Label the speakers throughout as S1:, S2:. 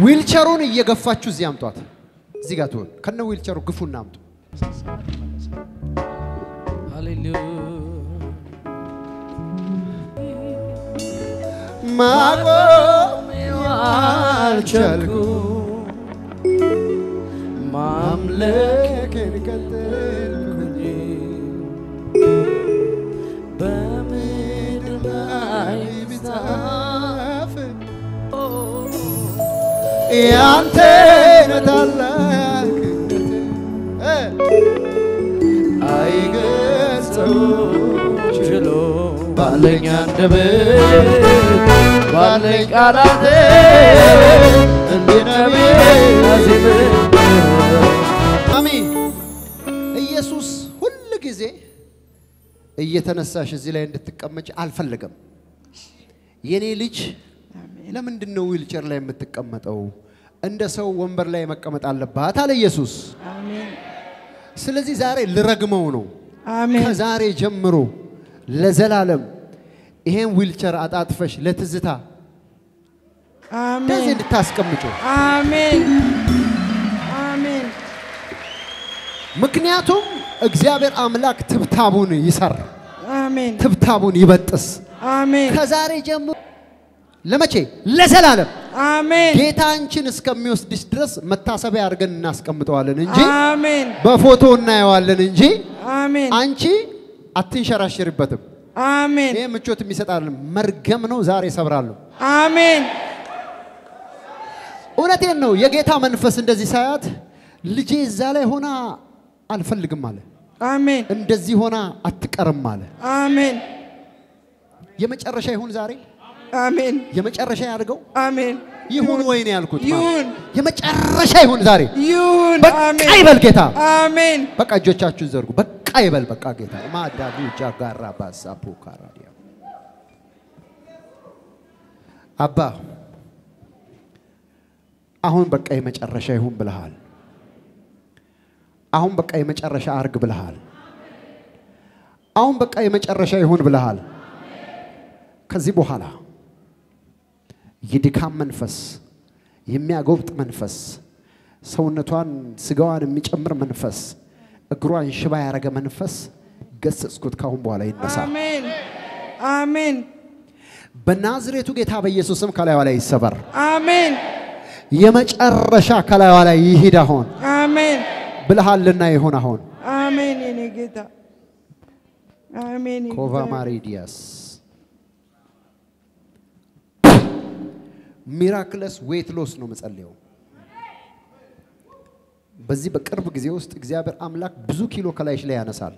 S1: ዊልቸሩን እየገፋችሁ እዚህ አምጧት። እዚህ ጋር ትሆን ከነ ዊልቸሩ ግፉና አምጡ።
S2: ሃሌሉያ
S1: ማቆም
S2: አልቻልኩ ማምለክ
S1: ማምለክን ቀጠልኩኝ
S2: በምድር ላይ
S1: ቢጻፍ ያንተን ታላቅነት እ አይገልጸው
S2: ችሎ ባለኝ አንደበት ባለኝ ቃላት
S1: አሜን። ኢየሱስ ሁል ጊዜ እየተነሳሽ እዚህ ላይ እንድትቀመጭ አልፈለገም። የኔ ልጅ ለምንድን ነው ዊልቸር ላይ የምትቀመጠው? እንደ ሰው ወንበር ላይ መቀመጥ አለባት አለ ኢየሱስ። ስለዚህ ዛሬ ልረግመው ነው።
S3: አሜን
S1: ከዛሬ ጀምሮ ለዘላለም ይሄን ዊልቸር አጣጥፈሽ ለትዝታ እንደዚህ
S3: አሜን
S1: እንድታስቀምጪው
S3: አሜን አሜን
S1: ምክንያቱም እግዚአብሔር አምላክ ትብታቡን ይሰር፣
S3: አሜን
S1: ትብታቡን ይበጥስ።
S3: አሜን
S1: ከዛሬ ጀምሮ ለመቼ? ለዘላለም
S3: አሜን
S1: ጌታ አንቺን እስከሚወስድሽ ድረስ መታሰቢያ አድርገን እናስቀምጠዋለን እንጂ
S3: አሜን
S1: በፎቶ እናየዋለን እንጂ
S3: አሜን
S1: አንቺ አትንሸራሽርበትም።
S3: አሜን
S1: ይህ ምቾት የሚሰጣል መርገም ነው። ዛሬ ሰብራለሁ።
S3: አሜን
S1: እውነቴን ነው። የጌታ መንፈስ እንደዚህ ሳያት ልጄ እዛ ላይ ሆና አልፈልግም አለ።
S3: አሜን
S1: እንደዚህ ሆና አትቀርም አለ።
S3: አሜን
S1: የመጨረሻ ይሁን ዛሬ
S3: አሜን
S1: የመጨረሻ ያድርገው
S3: አሜን
S1: ይሁን ወይ ነው ያልኩት።
S3: ይሁን
S1: የመጨረሻ ይሁን ዛሬ።
S3: ይሁን
S1: በቃ
S3: አሜን
S1: ይበል ጌታ።
S3: አሜን
S1: በቃ እጆቻችሁን ዘርጉ። በቃ ይበል በቃ ጌታ። ማዳዱ ጃጋራ ባሳቡ ካራዲያ አባ አሁን በቃ የመጨረሻ ይሁን ብለሃል። አሁን በቃ የመጨረሻ አርግ ብለሃል። አሁን በቃ የመጨረሻ ይሁን ብለሃል። ከዚህ በኋላ የድካም መንፈስ፣ የሚያጎብጥ መንፈስ፣ ሰውነቷን ስጋዋን የሚጨምር መንፈስ፣ እግሯን ሽባ ያደረገ መንፈስ ገሰጽኩት። ካሁን በኋላ ይነሳ።
S3: አሜን አሜን
S1: በናዝሬቱ ጌታ በኢየሱስ ስም ከላይዋ ላይ ይሰበር።
S3: አሜን
S1: የመጨረሻ ከላይዋ ላይ ይሂድ አሁን
S3: አሜን
S1: ብልሃልና ይሁን አሁን
S3: አሜን የኔ ጌታ አሜን
S1: ኮቫ ማሪዲያስ ሚራክለስ ዌት ሎስ ነው መጸለየው። በዚህ በቅርብ ጊዜ ውስጥ እግዚአብሔር አምላክ ብዙ ኪሎ ከላይሽ ላይ ያነሳል።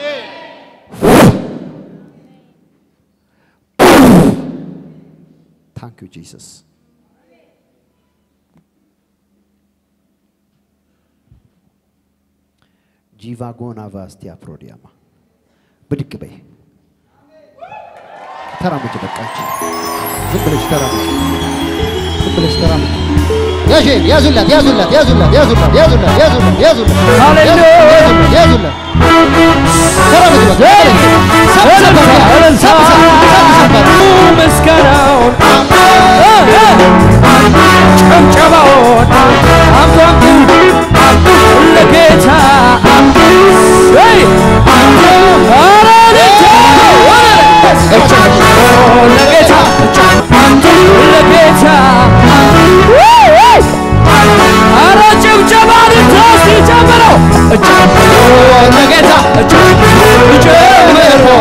S1: ታንክ ዩ ጂሰስ። ጂቫጎና ቫስቲያ ፕሮዲያማ ብድግ በይ። ተራመጅ፣ በቃች። ዝም ብለሽ ተራመጅ፣ ዝም ብለሽ ተራመጅ። ያዥ ያዙላት፣ ያዙላት፣ ያዙላት፣ ያዙላት፣ ያዙላት፣ ያዙላት፣ ያዙላት፣
S2: ሃሌሉያ!
S1: ያዙላት፣ ያዙላት። ተራመጅ በቃ። ሰብሰብ በቃ። ሰብሰብ፣ ሰብሰብ በቃ።
S2: ምስጋናውን ጭብጨባውን አምጡ አምጡ አምጡ ለጌታ ወይ ኧረ ልታ ለጌታ አምጡ ለጌታ ኧረ ጭብጨባ ልታ እስቲ ጨምረው ለጌታ ጨምረው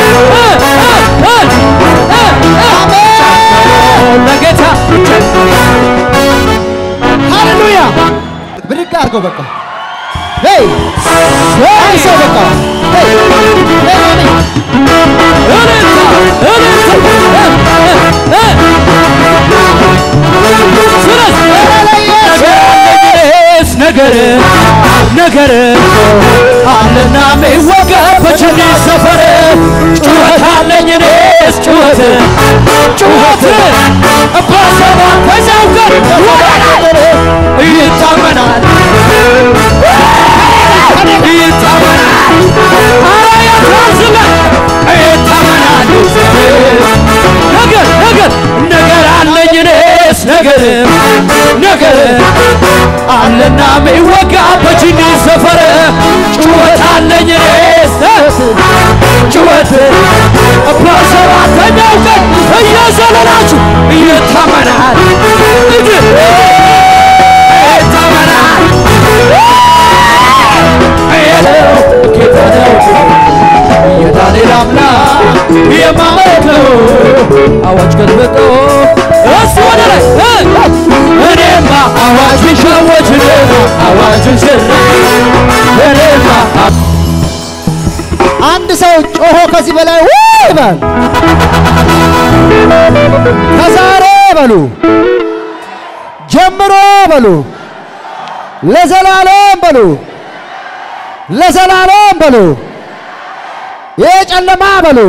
S2: ለጌታ
S1: ሃሌሉያ! ብድግ አድርገው በቃ። ሄይ ሄይ ሰው በቃ ሄይ ሄይ
S2: ነገር ነገር አለና ሚወጋ በቸኔ ሰፈር ጩኸት አለኝ እኔስ ጩኸት ጩኸት ባሰባ ከዛው ጋር ይታመናል ይታመናል ኧረ ያታዝላል ይታመናል ነገር ነገር ነገር አለኝ እኔስ ነገር ነገር አለና ሚወጋ በጅኒ ሰፈር ጩኸት አለኝ እኔስ ጩኸት በሰባተኛው ቀን እየዘለላችሁ ይታመናል ይታመናል የለው ጌታ ነው የዳንኤል አምላክ የማመልከው አዋጅ ገልብጦ እሱ ወደ ላይ እኔማ አዋጅ ሸወች አዋጅ ሽር እኔማ
S1: አንድ ሰው ጮሆ ከዚህ በላይ ውይ ይበል። ከዛሬ በሉ ጀምሮ በሉ ለዘላለም በሉ ለዘላለም በሉ ይህ ጨለማ በሉ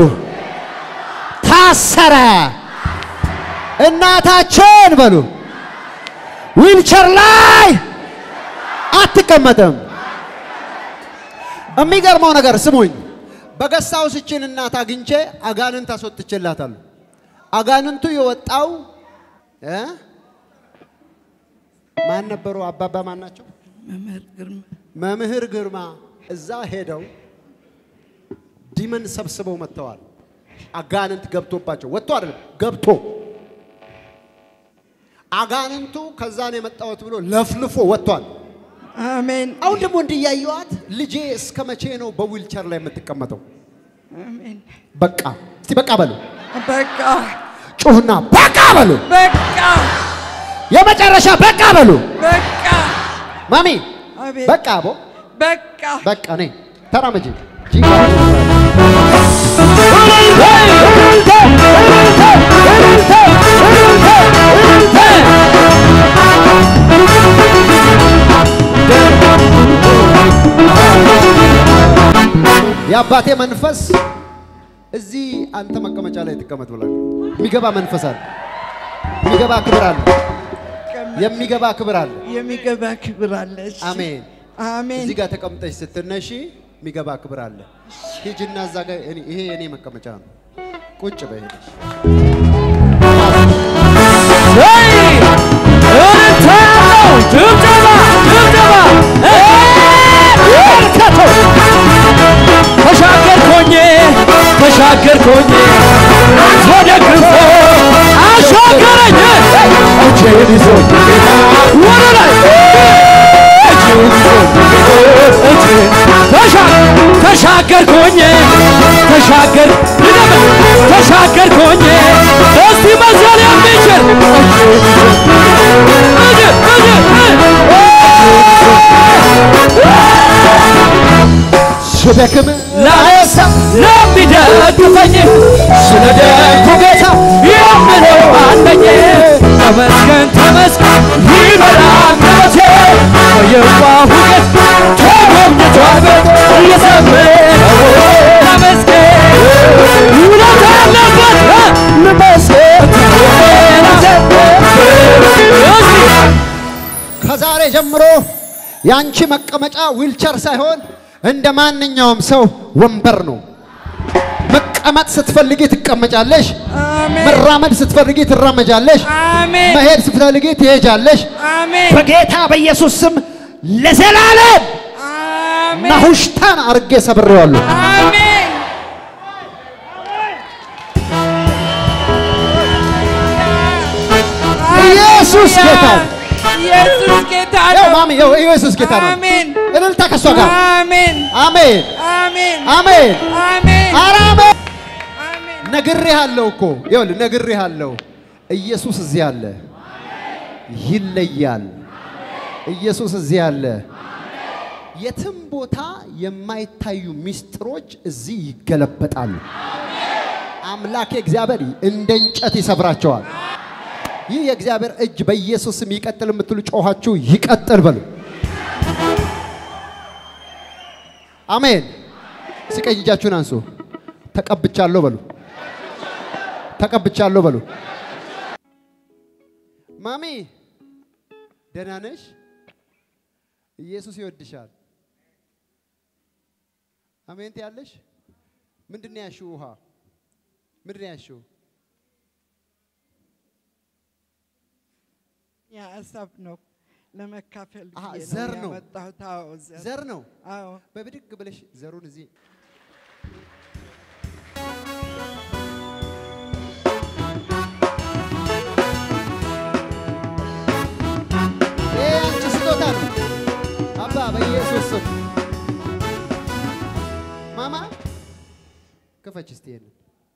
S1: ታሰረ። እናታችን በሉ ዊልቸር ላይ አትቀመጥም። የሚገርመው ነገር ስሙኝ፣ በገሳው ስችን እናት አግኝቼ አጋንንት አስወጥቼላታለሁ። አጋንንቱ የወጣው እ ማን ነበሩ? አባባ ማን ናቸው?
S3: መምህር ግርማ
S1: መምህር ግርማ እዛ ሄደው ዲመን ሰብስበው መጥተዋል። አጋንንት ገብቶባቸው ወጥቶ አይደለም ገብቶ አጋንንቱ ከዛ ነው የመጣሁት ብሎ ለፍልፎ ወጥቷል።
S3: አሜን
S1: አሁን ደግሞ እንዲያየዋት ልጄ እስከ መቼ ነው በዊልቸር ላይ የምትቀመጠው?
S3: አሜን
S1: በቃ እስቲ በቃ በሉ፣
S3: በቃ
S1: ጩሁና በቃ በሉ፣
S3: በቃ
S1: የመጨረሻ በቃ በሉ።
S3: በቃ
S1: ማሚ
S3: አቤት
S1: በቃ አቦ
S3: በቃ
S1: በቃ ነይ ተራመጂ። የአባቴ መንፈስ እዚህ አንተ መቀመጫ ላይ ትቀመጥ ብሏል። የሚገባ መንፈስ አለ። የሚገባ ክብር አለ። የሚገባ ክብር አለ።
S3: የሚገባ ክብር አለች
S1: አሜን።
S3: አሜን
S1: እዚህ ጋር ተቀምጠሽ ስትነሺ የሚገባ ክብር አለ። ሂጂና እዛ ጋር እኔ- ይሄ የኔ መቀመጫ ነው። ቁጭ በይ ሄደሽ።
S2: እልልታ ያለው ጭብጨባ ጭብጨባ እልከቶ ተሻገርኮኝ ተሻገርኮኝ ወደ ግፎ አሻገረኝ እጄን ይዞ ወደ ላይ እጄን ይዞ እጄን ተሻ- ተሻገርኮኝ ተሻገር ድገም ተሻገርኮኝ እስቲ መዘል የሚችል እጅ እጅ
S1: ስደክም
S2: ላነሳ ለሚደግፈኝ ስለ ደጉ ጌታ የምለው አለኝ ተመስገን ተመስገን ይበላ አንደበቴ በየዋሁ ጌት ተጎብኝቷል እየዘመረው ተመስገን ውለታ ያለበት ልመስገን
S1: ከዛሬ ጀምሮ ያንቺ መቀመጫ ዊልቸር ሳይሆን እንደ ማንኛውም ሰው ወንበር ነው። መቀመጥ ስትፈልጊ ትቀመጫለሽ።
S3: አሜን
S1: መራመድ ስትፈልጊ ትራመጃለሽ።
S3: አሜን
S1: መሄድ ስትፈልጊ ትሄጃለሽ።
S3: አሜን
S1: በጌታ በኢየሱስ ስም ለዘላለም
S3: አሜን
S1: ናሁሽታን አርጌ ሰብሬዋለሁ።
S3: አሜን
S1: ኢየሱስ ጌታ ነው።
S3: ኢየሱስ ጌታ
S1: ያው
S3: ነው
S1: ማሚ ያው ኢየሱስ ጌታ ነው።
S3: አሜን
S1: እልልታ ከሷ ጋር
S3: አሜን
S1: አሜን
S3: አሜን
S1: አሜን
S3: አሜን
S1: ኧረ አሜን
S3: አሜን
S1: ነግሬሃለሁ እኮ ይኸውልህ ነግሬሃለሁ። ኢየሱስ እዚህ አለ፣ ይለያል። ኢየሱስ እዚህ አለ። የትም ቦታ የማይታዩ ምስጢሮች እዚህ ይገለበጣሉ። አምላኬ እግዚአብሔር እንደ እንጨት ይሰብራቸዋል። ይህ የእግዚአብሔር እጅ በኢየሱስ ስም ይቀጥል የምትሉ ጮኻችሁ ይቀጥል በሉ። አሜን። እስኪ ቀኝ እጃችሁን አንሱ። ተቀብቻለሁ በሉ። ተቀብቻለሁ በሉ። ማሚ ደህና ነሽ? ኢየሱስ ይወድሻል። አሜን ትያለሽ? ምንድን ነው ያልሽው? ውሃ ምንድን ነው ያልሽው?
S3: የሀሳብ ነው ለመካፈል
S1: አሃ፣
S3: ብዬ
S1: ዘር
S3: ነው
S1: ነው።
S3: ያመጣሁት። አዎ ዘር
S1: ዘር ነው።
S3: አዎ
S1: በብድግ ብለሽ ዘሩን እዚህ ይሄ አንቺ ስጦታ ነው። አባ በኢየሱስ ስም ማማ ክፈች እስቲ ይሄንን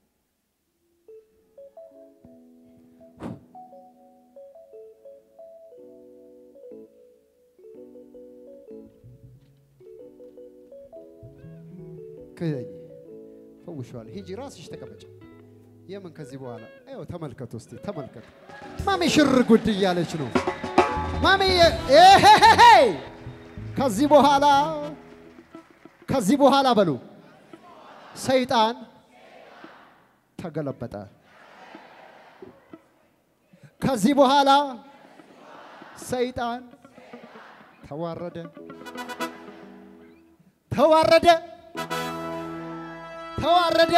S1: ክደኝ ፈውሸዋል። ሂጂ ራስሽ ተቀመጭ። የምን ከዚህ በኋላ ይኸው ተመልከቱ እስቲ ተመልከቱ። ማሚ ሽር ጉድ እያለች ነው። ማሚ ኤሄሄሄ ከዚህ በኋላ ከዚህ በኋላ በሉ ሰይጣን ተገለበጠ። ከዚህ በኋላ ሰይጣን ተዋረደ፣ ተዋረደ፣ ተዋረደ።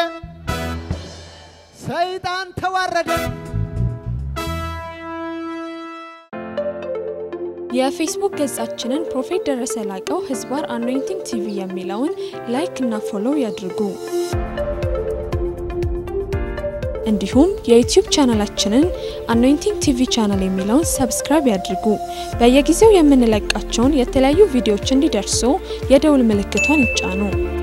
S1: ሰይጣን ተዋረደ።
S4: የፌስቡክ ገጻችንን ፕሮፌት ደረሰ ላቀው ህዝባር አኖይንቲንግ ቲቪ የሚለውን ላይክ እና ፎሎው ያድርጉ። እንዲሁም የዩቲዩብ ቻናላችንን አኖይንቲንግ ቲቪ ቻናል የሚለውን ሰብስክራይብ ያድርጉ። በየጊዜው የምንለቃቸውን የተለያዩ ቪዲዮዎች እንዲደርሱ የደውል ምልክቷን ይጫኑ።